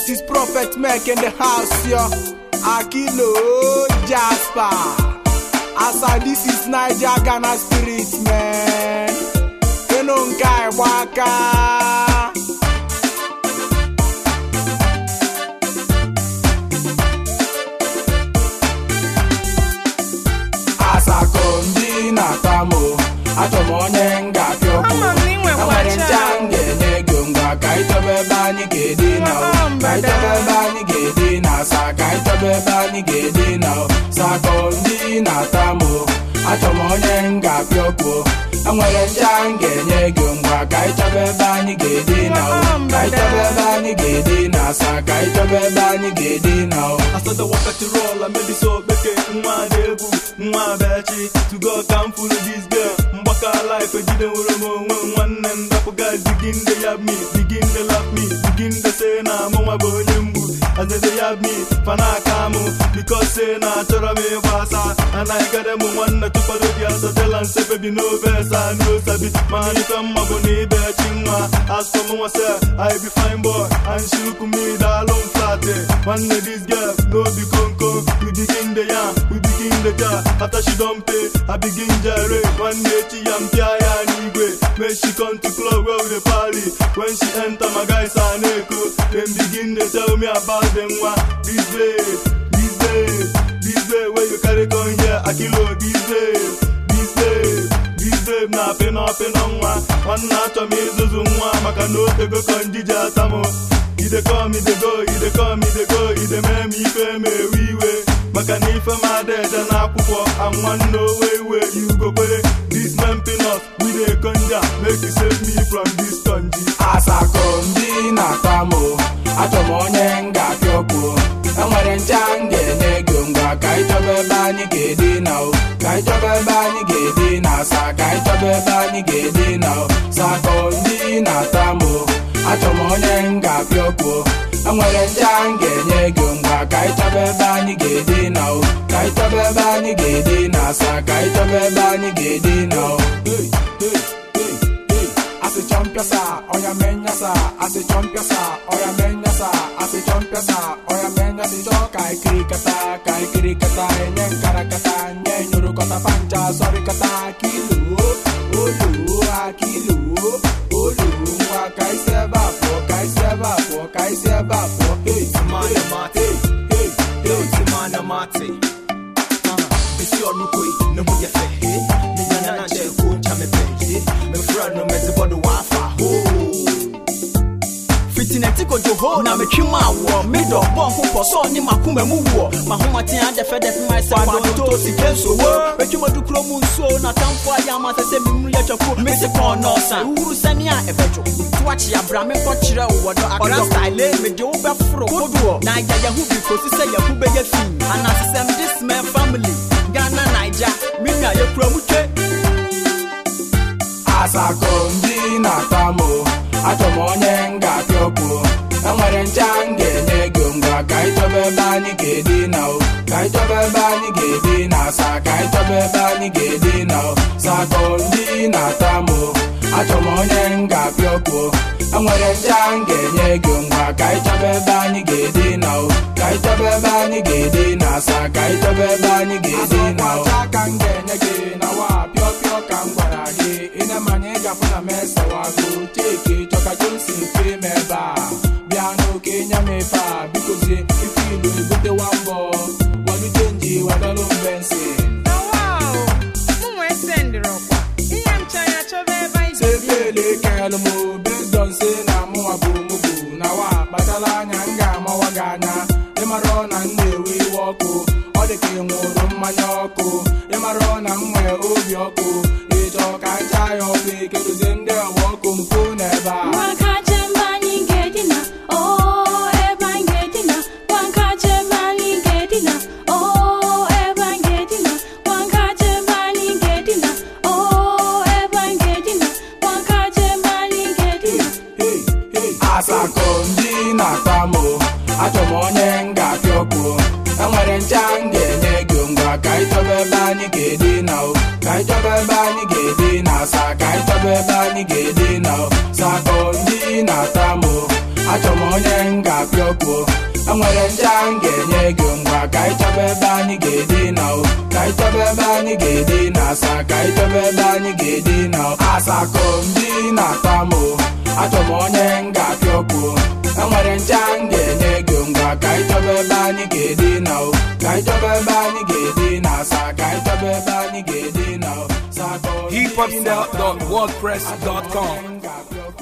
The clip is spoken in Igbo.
This is Prophet Mac in the house, yo. Akilo Jasper. Asa, this is Niger Ghana Spirit, man. Enonkai Waka. Asako ndị na-atamo achọ m onye m ga-apịa ọkụ Ama m na ị nwekwa enwere ncha cha. m ga-enye gị ngwa ka anyị chọba ebe anyị ga-edi na o Mama, ka anyị chọba ebe anyị ga-edi na asa ka anyị chọba ebe anyị ga-edi na o sako ndị na-atamo achọ m onye m ga-apịa ọkụ enwere ncha m ga-enye gị ngwa ka anyị chọba ebe anyị ga-edi na o Mama, ka anyị chọba ebe anyị ga-edi na asa ka anyị chọba ebe anyị ga-edi na o asada wakatirol amebiso okpeke nwa na-egwu nwa bechi tugo ka m furu dis girl mgbaka life ejide nwere m onwe m nwanne m dapụga begin de yab me begin de love me begin de say na mụnwa bụ onye mgbu azede yab me fana aka mụ because say na achọrọ m ịgbasa anaghịgade m nwanne tụkwado gị asatela nse bebi n'obe esa n'osabi ma ife mma bụ na ibe chi nwa as for m nwase I be fine boy and she look me daalụ m flat eh. nwanne this girl no be konko we begin the yam we begin the jar after she don pay I begin jere nwanne echi ya mpịa ya n'igwe make she come to club where we dey party when she enter my guys are na-eko dem begin dey tell me about them nwa this babe this babe this babe wey you carry come here akilo this babe this babe this babe na pịnọ pịnọ nwa nwanne achọ m ịzụzụ nwa maka na otego kọ njije atamụ ide come ide go ide come ide go ide mee m ife ma ewe iwe maka na ife m ada eje n'akwụkwọ anwanne owe iwe iugo kwere this man peanut we dey conja make you save me from this conji asako ndị na-atamo achọ m onye m ga-apịa ọkụ enwere ncha m ga-enye gị ngwa ka anyị chọba ebe anyị ga-edi na o ka anyị chọba ebe anyị ga-edi na asa ka anyị chọba ebe anyị ga-edi na o sako ndị na-atamo achọ m onye m ga-apịa ọkụ enwere ncha m ga-enye gị ngwa ka anyị chọba ebe anyị ga-edi na o ka anyị chọba ebe anyị ga-edi na asa ka anyị chọba ebe anyị ga-edi na o Hey, hey, hey, hey. Asị chọmpịasa ọya menyasa asị chọmpịasa ọya menyasa asị chọmpịasa ọya menyasa chọọ ka ikiri kata ka ikiri kata enye nkara kata nye nyorokọta pancha sọrị kata kilo olu akilo olu ngwa ka isi ebe a pụọ ka isi ebe a pụọ ka isi ebe a pụọ hey, Timana hey, mate. hey, hey, Yo, hey. Timana mate. Bisi ọnụ koi ne ho yɛ fɛ he me nyana na nkyɛ ko nkya me pɛ he me fra no me dze bɔdo wafa ho fitinɛti kojo ho na metwi mu awɔ medɔ bɔ nko pɔ sɛ ɔne makoma mu woɔ mahomaten adɛfɛdɛfe ma sɛ kwadonto sike nsowo metwumadu kuro mu nsuo na tamfo ayɛ ama sɛ sɛ memu yɛtwako mese pɔn nɔɔsa wuru sɛne a ɛbɛdwo to akye abra menkɔkyerɛ wo wɔ dɔ akra style mede wo bɛforo kodoɔ na yɛ yɛho bi kosi sɛ yɛho bɛyɛ fi anasesɛm this man family ghana naija me nua yɛkura mu twe asako ndị na-atamo achọ m onye m ga-apịa ọkụ enwere ncha m ga-enye gị ngwa ka anyị chọba ebe anyị ga-edi na o ka anyị chọba ebe anyị ga-edi na asa ka anyị chọba ebe anyị ga-edi na o sako ndị na-atamo achọ m onye m ga-apịa ọkụ enwere ncha m ga-enye gị ngwa ka anyị chọba ebe anyị ga-edi na o ka anyị chọba ebe anyị ga-edi na asa ka anyị chọba ebe anyị ga-edi na o ka m ga-enye gị na wa pịọ pịọ ka m gwara gị ịna-amanye ịgafụ na mesawago chike chọka jonsi fe m ebe a bịa n'oke nya m efe a bikozie ife ilu egotewa mbọ walute nji wadọlụ mbensin Na wow, mụ nwee sendịrị ọkwa. Ihe m chọrọ achọba ebe anyị ga-ebi. sefele kelụ m bezdon se na mụnwa bụ mụbụ na wa kpachala anya m ga-amawa gị anya ịmara na m na-ewe iwe ọkụ ọ dị ka ị nwụrụ mmanya ọkụ ịmara na m nwee obi ọkụ ịchọ ka ncha ya ọkụ ekedozie ndị ọwa ọkụ mpụ n'ebe a Wankache mbani ngedina, oh eba ngedina. Wankache mbani ngedina, oh eba ngedina. Wankache mbani ngedina, oh eba ngedina. Wankache mbani ngedina. Hey, hey. asako ndị na-atamo achọ m onye m ga-apịa ọkụ enwere ncha m ga-enye gị ngwa ka anyị chọba ebe anyị ga-edi na o ka anyị chọba ebe anyị ga-edi na asa ka anyị chọba ebe anyị ga-edi na o sako ndị na-atamo achọ m onye m ga-apịa okwu enwere ncha m ga-enye gị ngwa ka anyị chọba ebe anyị ga-edina o ka anyị chọba ebe anyị ga-edina asa ka anyị chọba ebe anyị ga-edina o asako ndị na-ata m o achọ m onye m ga-apịa okwu enwere ncha m ga-enye gị ngwa ka anyị chọba ebe anyị ga-edina o ka anyị chọba ebe anyị ga-edina asa ka anyị chọba ebe anyị ga-edina o Sako ndị na-ata m o. hiphopstyle.wordpress.com Achọ m onye m ga-apịa okwu.